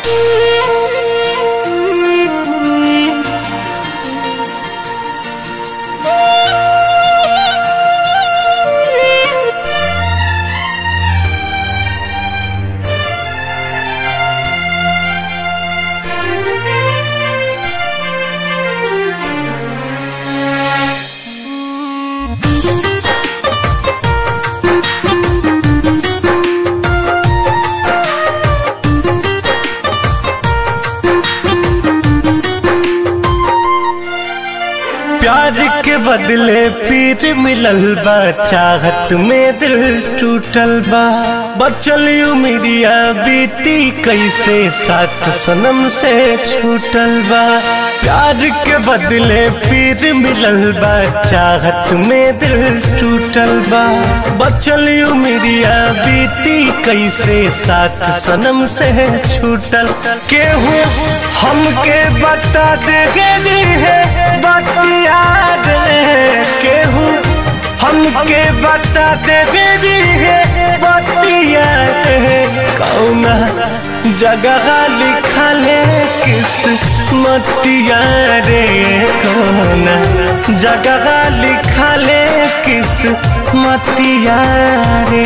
प्यार के बदले पीर मिलल बा चाहत में दिल टूटल बा बचल उमिरिया बीती कैसे साथ सनम से छूटल बा प्यार के बदले पीर मिलल बा चाहत में दिल टूटल बा बचल उमिरिया बीती कैसे साथ सनम से छूटल केहू हमके बता देगे जी है बतिया दे केहू हमके बता देगे जी है बतिया दे कौना जगह लिखल है किस मतिया रे कौना जगह लिखल है किस मतिया रे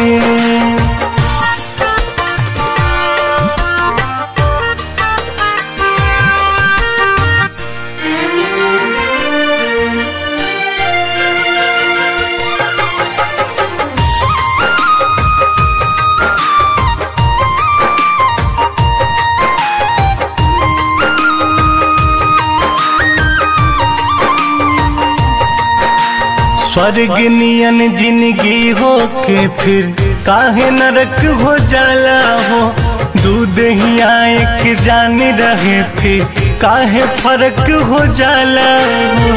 स्वर्ग नियन जिंदगी हो के फिर काहे नरक हो जाला हो दूध ही आए के जान रहे फिर काहे फर्क हो जाला हो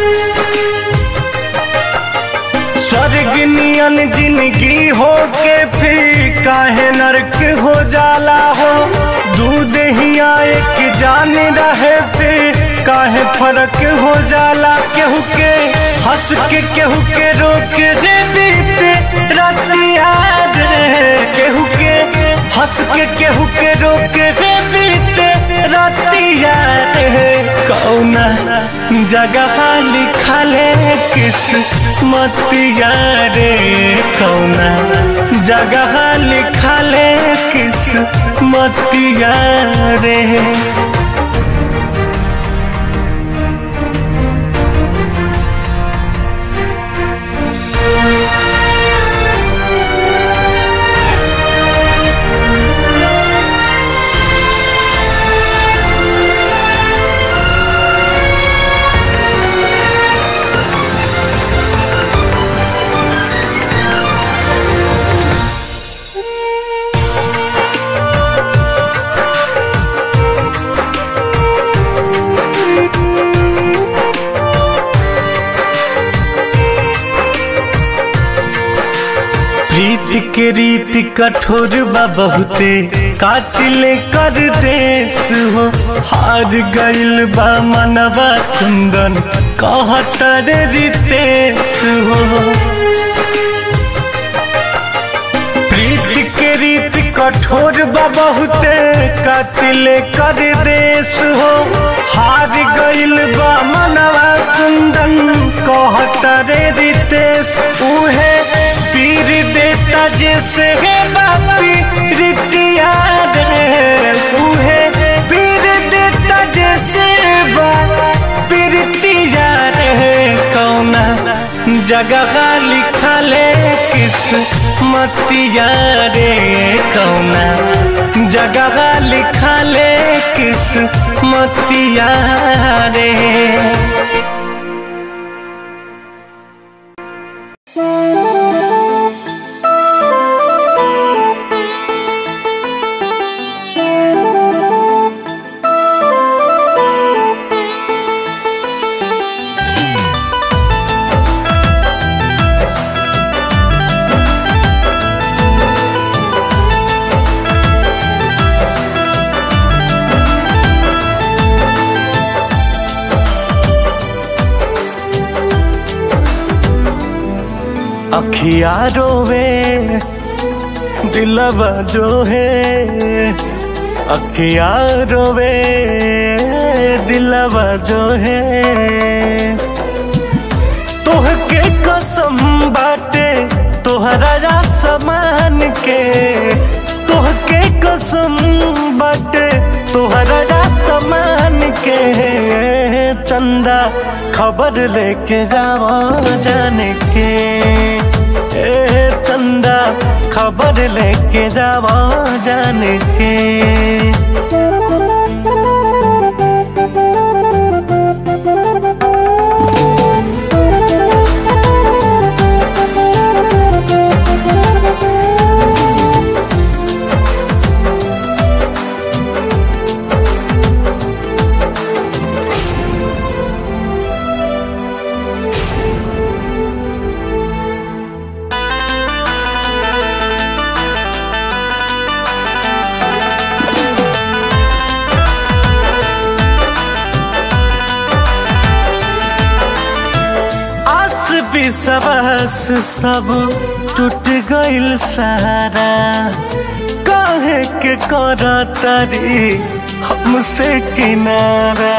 स्वर्ग नियन जिंदगी हो के फिर काहे नरक हो जाला हो दूध ही आए के जान रहे फिर काहे फर्क हो जाला केहू के हंस के केहू के रोक दे बीते रतिया रे केहू के हंस के केहू के रोक दे बीते रतिया रे कौना जगह लिखल है किस मतिया रे कौना जगह लिखल है किस मतिया रे प्रीत के रीत कठोर बा बहुते कातिल कर देश हो हार गइल बा मनवा कुंदन कहतर रितेश हो प्रीत के रीत कठोर बा बहुते कातिल कर देश हो हार गइल बा मनवा कुंदन कहतर रितेश उहे पीर देता जैसे है बापी रितिया रे उहे पीर देता जैसे बापी रितिया रे कौना जगह लिखल है किस मतिया रे कौना जगह लिखल है किस मतिया रे अखिया रोवे दिलवा जो है अखिया रोवे दिलवा जो है तोहके कसम बाटे तोहरा समान के तोहके कसम बाटे तोहरा समान के चंदा खबर लेके जावा जाने के ए चंदा खबर लेके जावा जाने के आस विश्वास सब टूट गइल सारा काहे के कर तारी हमसे किनारा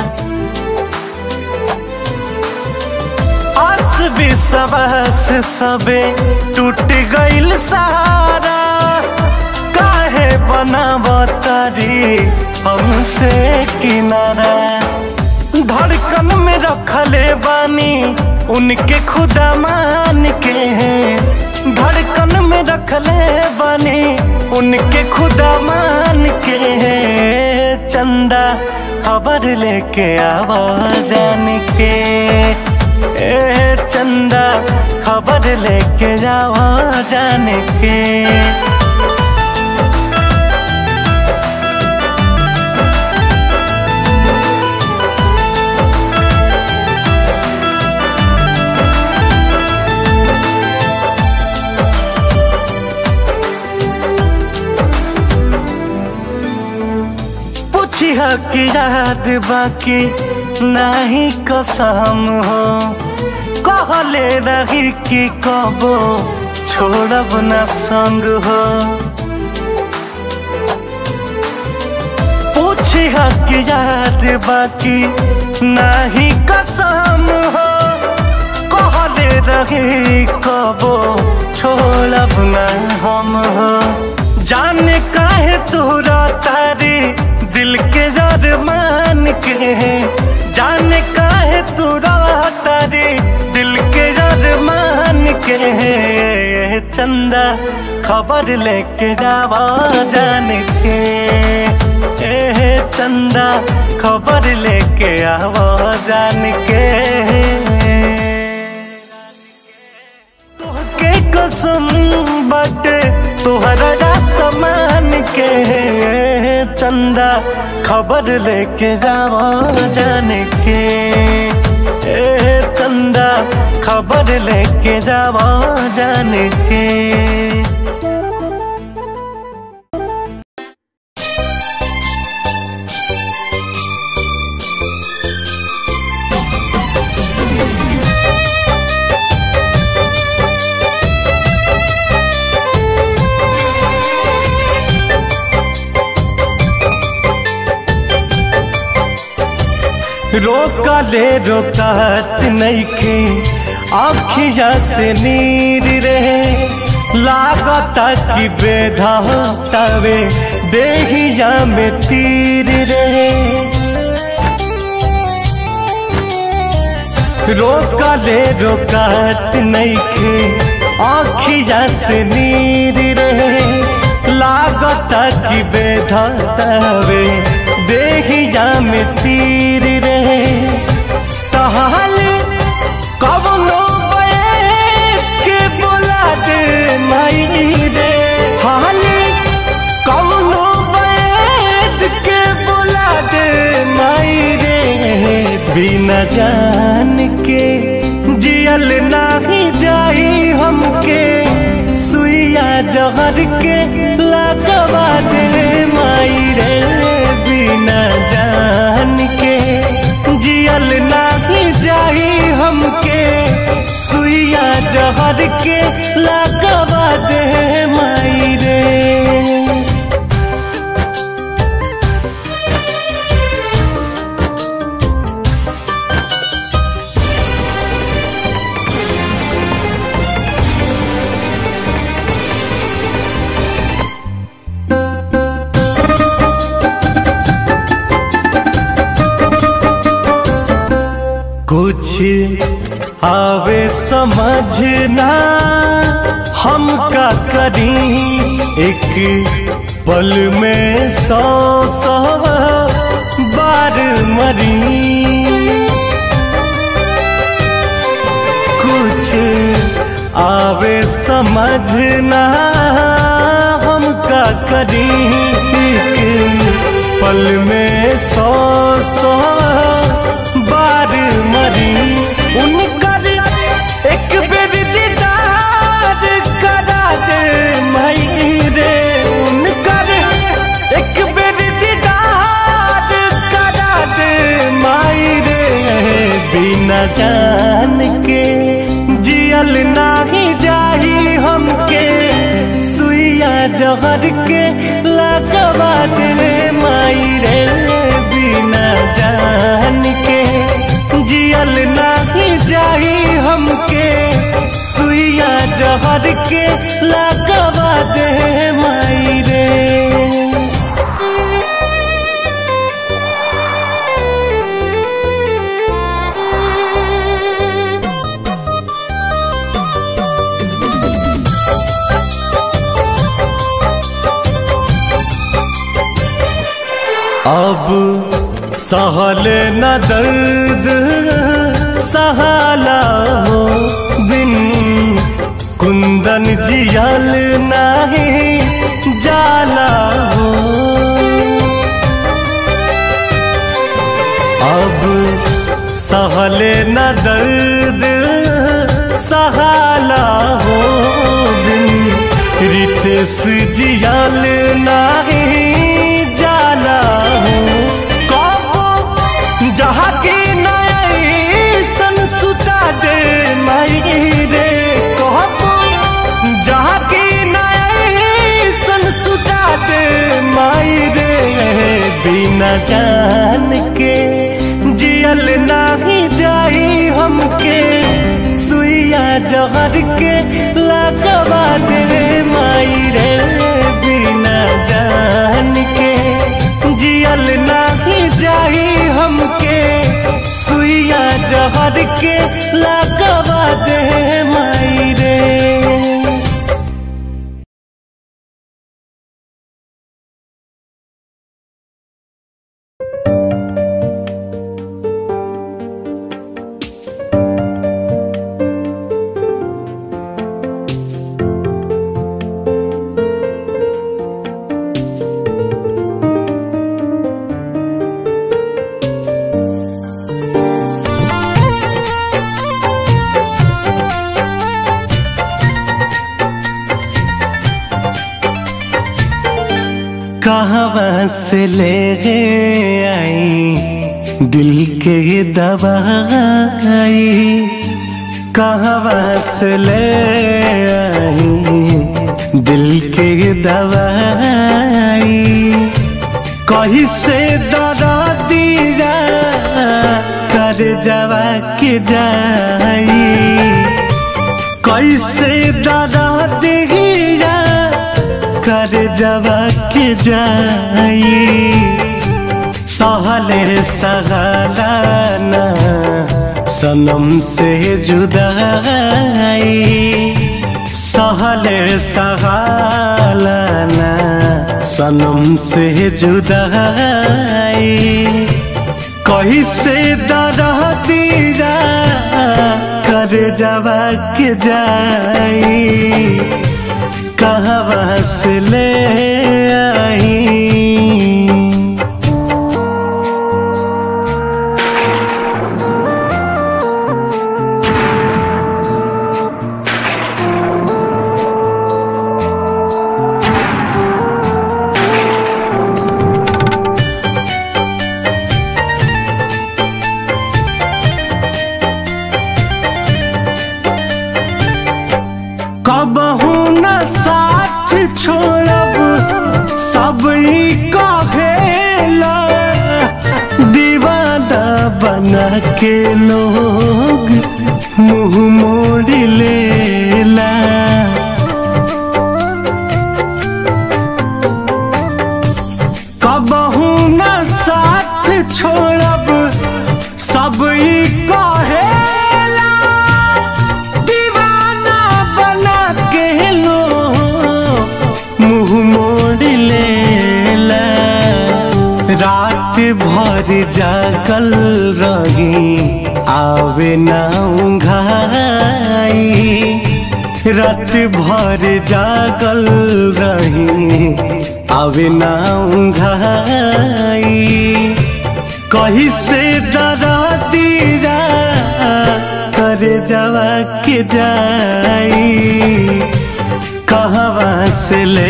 आस विश्वास सबे टूट गइल सारा काहे बनाव तारी हमसे किनारा धड़कन में रखले बानी उनके खुदा मान के हैं धड़कन में रखले बानी उनके खुदा मान के हैं चंदा खबर लेके आवा जान के ए चंदा खबर लेके जावा जान के पूछिया की याद बाकी नहीं कसम हो कहले रही कि कबो छोड़ब न संग हो पूछिया की याद बाकी नहीं कसम हो कहले रही कबो छोड़ब न हम हो जाने काहे तोरा तारी दिल के जर मान के जाने काहे तोरा तारी दिल के जर मान के चंदा खबर लेके जावा जान के ए चंदा खबर लेके आवा जान के तोहके कसम बाटे तोहरा समान के चंदा खबर लेके जावा जाने के ए चंदा खबर लेके जावा जाने के रोकले रोकत नइखे आखिया से नीर रहे लागता कि बेधावे देहिया में तीर रहे रोकले रोकत नइखे आखिया से नीर रहे लागता कि बेधावे देहिया में तीर रहे तहाल कवनो के बोला दे माई रे हाल कवनो के बोला दे माई रे बिना जान के जियल नाही जाई हमके सुइया जहर के लगवा दे माई रे बिना जान के जियल नाही जाई हमके सुइया जहर के लगवा दे माई रे कुछ आवे समझना हम का करी एक पल में सौ सौ बार मरी कुछ आवे समझना हम का करी एक पल में सौ सौ बार मरी उनकर एक बेर दीदार करा दे मई रे उनकर एक बेर दीदार करा दे माई रे बिना जान के जियल नाही जाही हमके सुइया जहर के लगवा दे माई रे बिना जान के जियल नाही जाही हमके सुइया जहर के लगवा दे माई रे अब सहल न दर्द सहाला हो बिन कुंदन जियल नाही जाला हो अब सहल न दर्द सहाला हो बिन रितेश जियल नाही जाला हो कबो जहाँ की नई सन सुता दे माई रे कबो जहाँ की नई सन सुता दे माई रे बिना जान के जियल नाही जाई हमके सुइया जहर के लगवा दे माई रे बिना जान के जियल नाही जाई हमके सुइया जहर के लगवा दे माई रे कहाँ से ले आई दिल के दवाई कहाँ से ले आई दिल के दवाई कहीं से दरा दिया कर जवा के जाई कैसे दरा दिया कर जवा के जाई सहले सहलाना सनम से जुदाई सहले सहलाना सनम से जुदाई कहीं से दरह दीरा कर जवा के जाई कहाँ से ले आई कबहू न साथ छोड़ब सब ई कहेला दीवाना बना के लोग मुंह मोड़ लेला कबहू न साथ छोड़ब सब ई कहे भर जागल रही आवे ना उंघाई रात भर जागल रही आवे ना उंघाई कहीं से डरा दीरा करे जवा के जाई कहवा से ले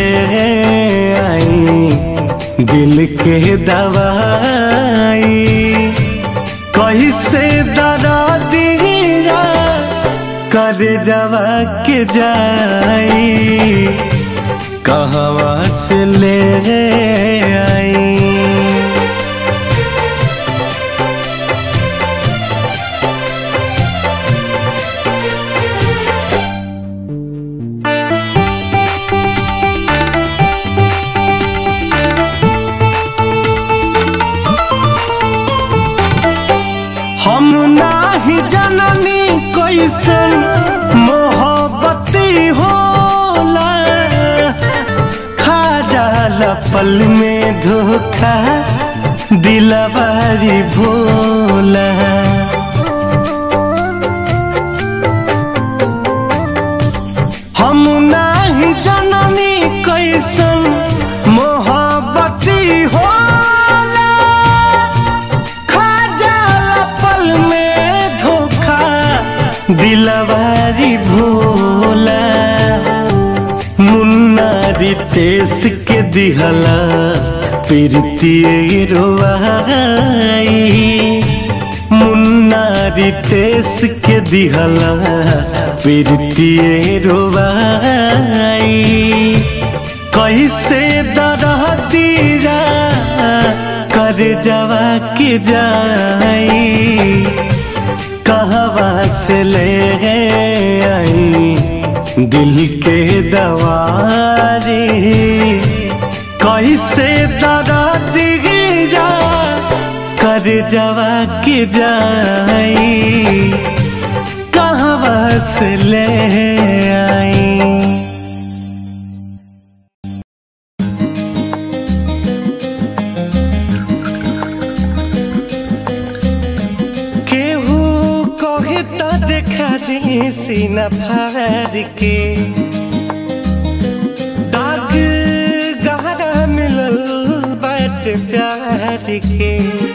आई दिल के दवाई कहीं से डरा दीरा कर जवा के जाई कहवा से ले आई हम नाही जननी कैसन मोहब्बती होला खा जाला पल में धोखा दिलवारी भोला हम नाही जननी कैसन मोहब्बती होला खा जाला पल में धोखा दिलवारी भोला मुन्ना रितेश के दिहला प्रीतिए रोवाई मुन्ना रितेश के दिहला प्रीतिए रोवाई कैसे दरह दीरा कर जवा के जाई कहवा से ले आई दिल के दवारी कैसे दरा दीरा कर जवा के जाई कहवा से ले आई केहू कहे तो देखा दी सीना फाड़ के दाग गहरा मिलल बाट प्यार के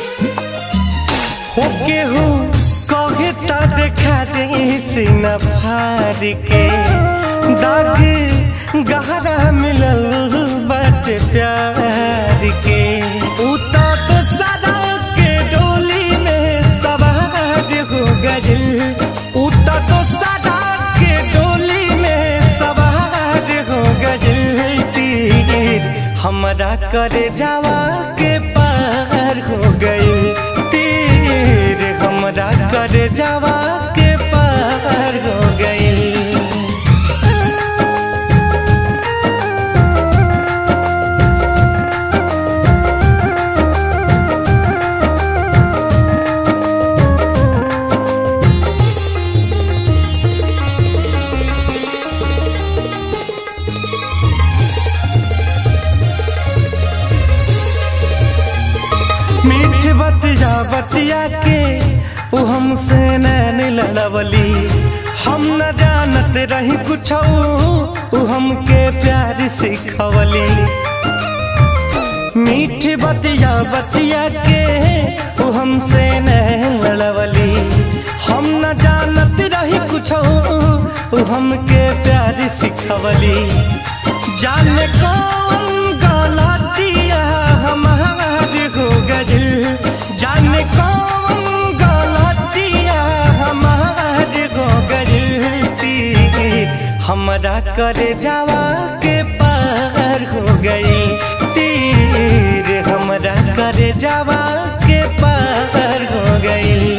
हो केहू कहे तो देखा दी सीना फाड़ के दाग गहरा मिलल बाट प्यार के उता तो सदा के डोली में सवार हो गइल उता तो सदा के डोली में सवार हो गइल तीर हमरा करे जावा के पार हो गइल तीर हमरा करे जावा के पार हो गइल मीठ बतिया बतिया के उ हमसे नैन लड़वली हम न जानत रही कुछ उ हमके प्यार सिखवली मीठ बतिया बतिया के उ हमसे नैन लड़वली हम न जानत रही कुछ उ हमके प्यार सिखवली जाने कौन गलतिया हमार हो गइल जाने कौन गलतिया हमार हो गइल तीर हमरा करे जावा के पार हो गई तीर हमरा करे जावा के पार हो गई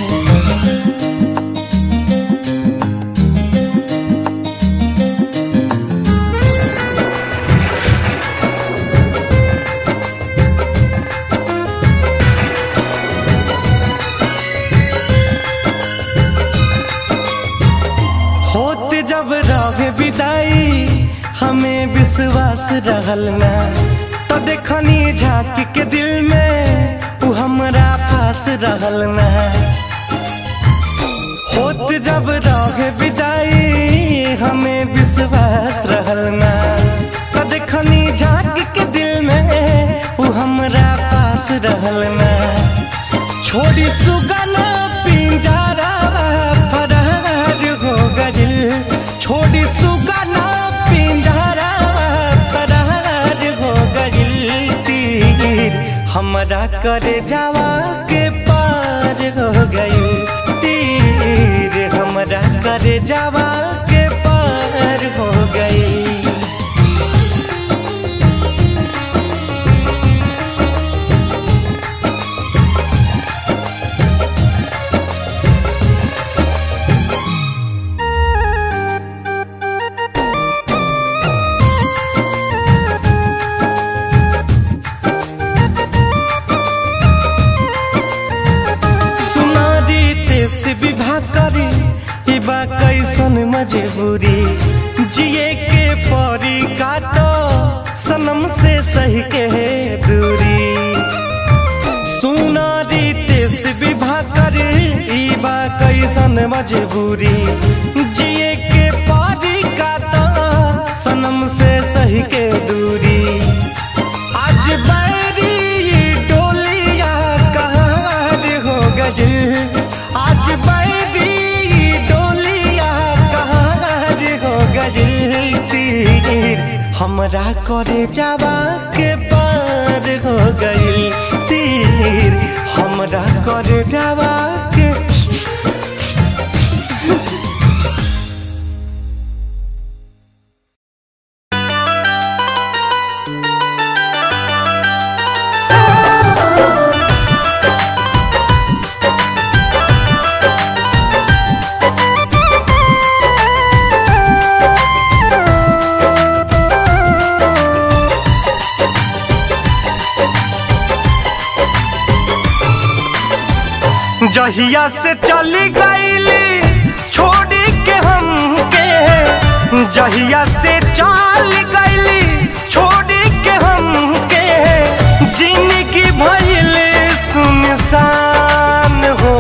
होत जब रहे विदाई हमें विश्वास रहल ना तो देखनी झांक के दिल में उ हमरा पास रहल ना होत जब रह विदाई हमें विश्वास रहल ना तो देखनी झांक के दिल में वो हमरा पास रहल ना छोड़ी सुगना पिंजरा फरार हो गइल छोड़ी सुगना पिंजरा फरार हो गइल तीर हमरा करे जावा के पार हो गइल तीर हमरा करे जावा के पार हो गइल सुनारी तेस विवाह करी ई बा कैसन मजबूरी जिए के परी काटो सनम से सही के दूरी सुनारी तेस विवाह करी ई बा कैसन मजबूरी जिए के परी काटो सनम से सही के दूरी आज बैरी डोलिया कहार हो गइल आज बैरी डोलिया कहार हो गइल तीर हमरा करे जावा के पार हो गइल तीर हमरा करे जावा के जहिया से चली गईली छोड़ी के हमके जहिया से चल गईली छोड़ी के हमके जिंदगी भइल सुनसान हो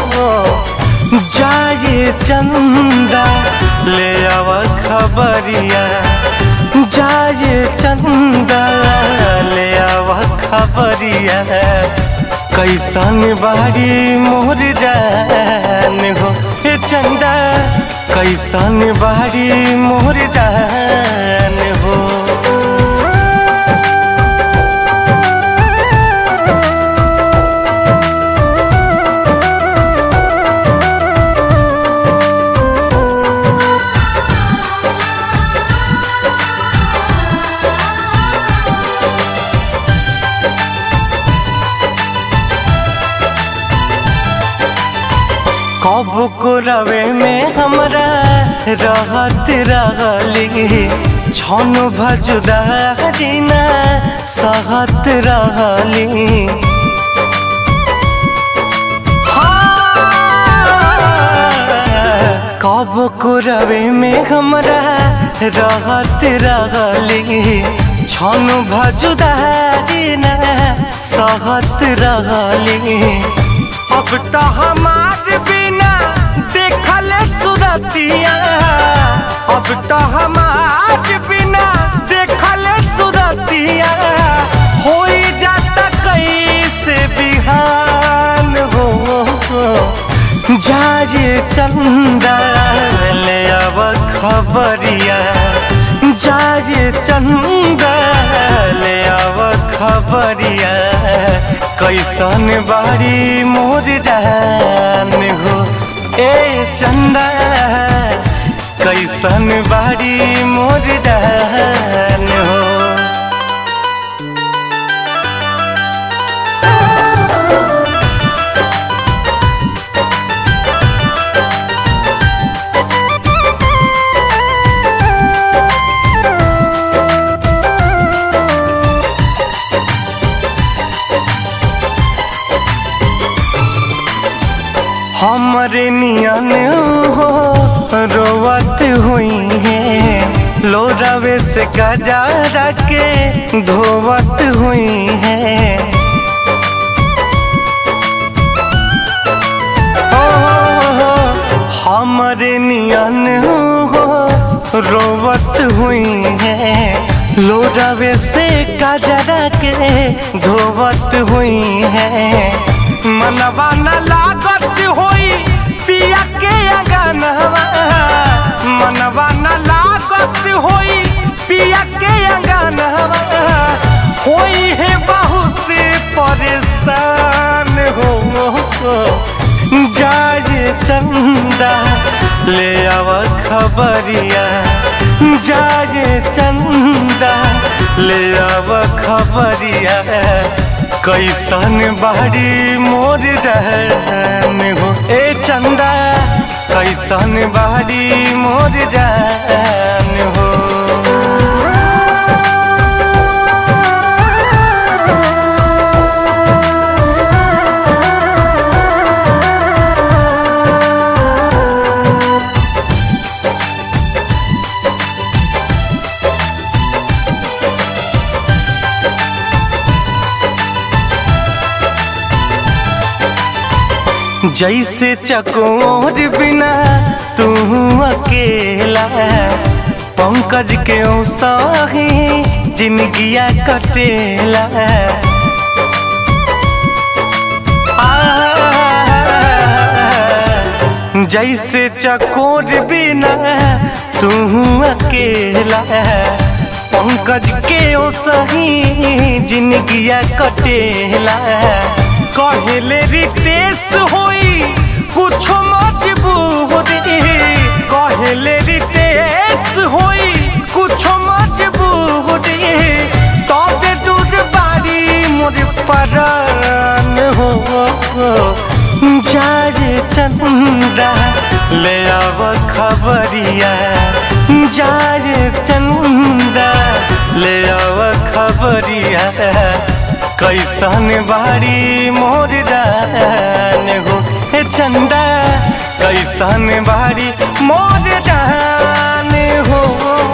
जाए चंदा ले आव खबरिया जाए चंदा ले आव खबरिया कैसन बाड़ी मोर जान हो ए चंदा कैसन बाड़ी मोर जान हो कब को रवे में हमरा रहत रहली छन भजुदा दिना सहत रहली हाँ, कब को रवे में हमरा रहत रहली छन भजुदा दिना सहत रहली अब तो हमार बिना देखल सुरतिया अब तो हमार बिना देखल सुरतिया हो जाता कैसे बिहान हो जाए चंदा ले अब खबरिया जाए चंदा ले अब खबरिया कैसन बाड़ी मोर जान हो ए चंदा कैसन बाड़ी मोर जान हो हमरे नियन हो रोवत हुई है लोरावे से गजा के धोवत हुई है नियन हो रोवत हुई है लोरावे से काजरा के धोवत हुई है मनवा न लागत होई पिया के अगनवा मनवा न लागत होई पिया के अगनवा होई है बहुत परेशान हो जाए चंदा ले आव खबरिया जाए चंदा ले आव खबरिया कैसन बाड़ी मोर रहन हो ए चंदा कैसन बाड़ी मोर रहन हो जैसे चकोर बिना तू अकेला पंकज के सही जिंदगिया कटेला आ, जैसे चकोर बिना तू अकेला पंकज के सही जिंदगिया कटेला कहले रितेश होई कुछो मजबूरी कहले रितेश होई कुछो मजबूरी तबे दूर बारी मोर परान हो जाए चंदा ले आव खबरिया जाए चंदा ले आव खबरिया कैसन बाड़ी मोर दान हो हे चंदा कैसन बाड़ी मोर दान हो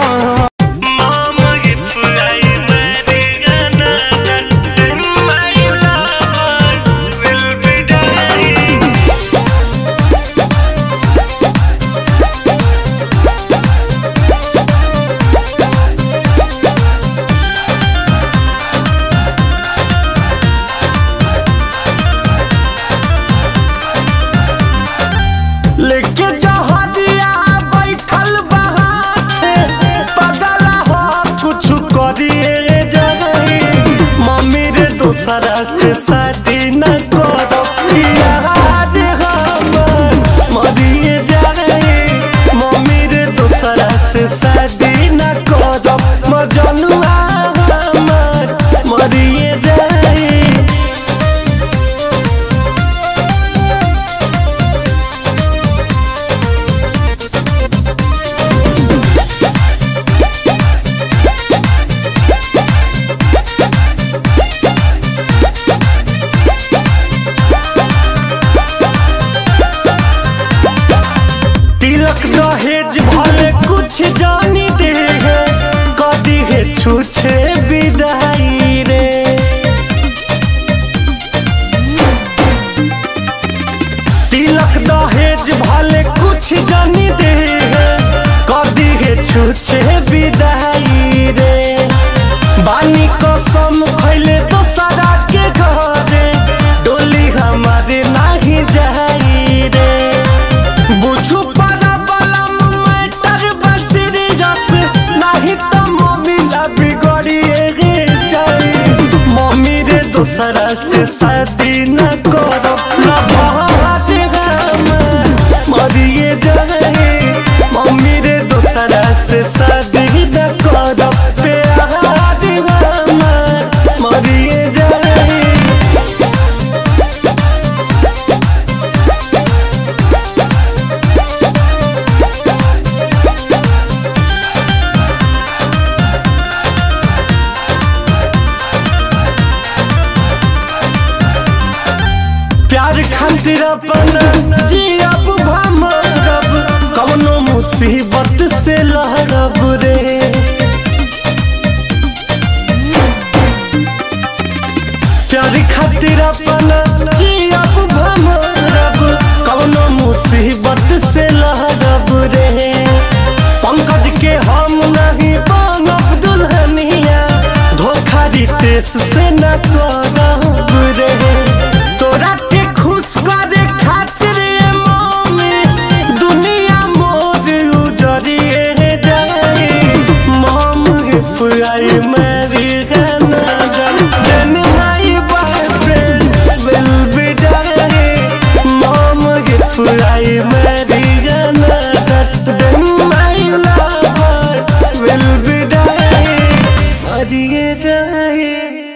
लेके जहरिया बैठल बहाते पगला हो कुछ करिए जगही मम्मी रे दूसरा से शादी न करो याद हमर मरिए जाए मम्मी रे दूसरा से शादी न करो मजनुआ हमर मरिए जाए तिलक दहेज भले कुछ जानी दे है कदी है छूछे विदाई रे तिलक दहेज भले कुछ जानी दे है कदी है छूछे विदाई रे बानी कसम खैले तो सारा के घरे डोली हमारे नाही जाई रे बुझू पारा बलम मैटर बसरी रस नहीं तो मम्मी ला बिगड़िए गे जाई मम्मी रे दूसरा से शादी न करो न भाट हमर मरिए जाए मम्मी रे दूसरा से शादी न करो प्यार हमर मरिए जाए प्यार खातिर अपन जियब भमरब कवनो मुसीबत से लहरब रे प्यार खातिर अपन जियब भमरब कवनो मुसीबत से लहरब रितेश से न करब रे तोरा के खुश करे खातिर ए मम्मी दुनिया मोर उजरिए जाए मम if I marry another then my boyfriend will be dying mom if I marry another then my lover will be dying मरिए जाए